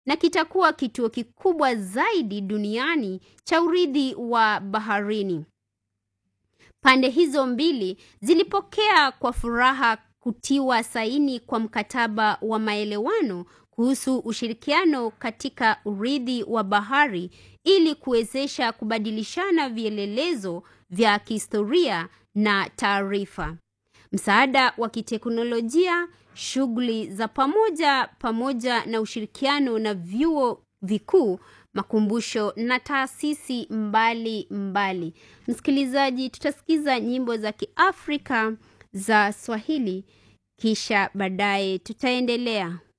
na kitakuwa kituo kikubwa zaidi duniani cha urithi wa baharini. Pande hizo mbili zilipokea kwa furaha kutiwa saini kwa mkataba wa maelewano kuhusu ushirikiano katika urithi wa bahari ili kuwezesha kubadilishana vielelezo vya kihistoria na taarifa. Msaada wa kiteknolojia, shughuli za pamoja pamoja na ushirikiano na vyuo vikuu, makumbusho na taasisi mbali mbali. Msikilizaji, tutasikiza nyimbo za Kiafrika za Swahili kisha baadaye tutaendelea.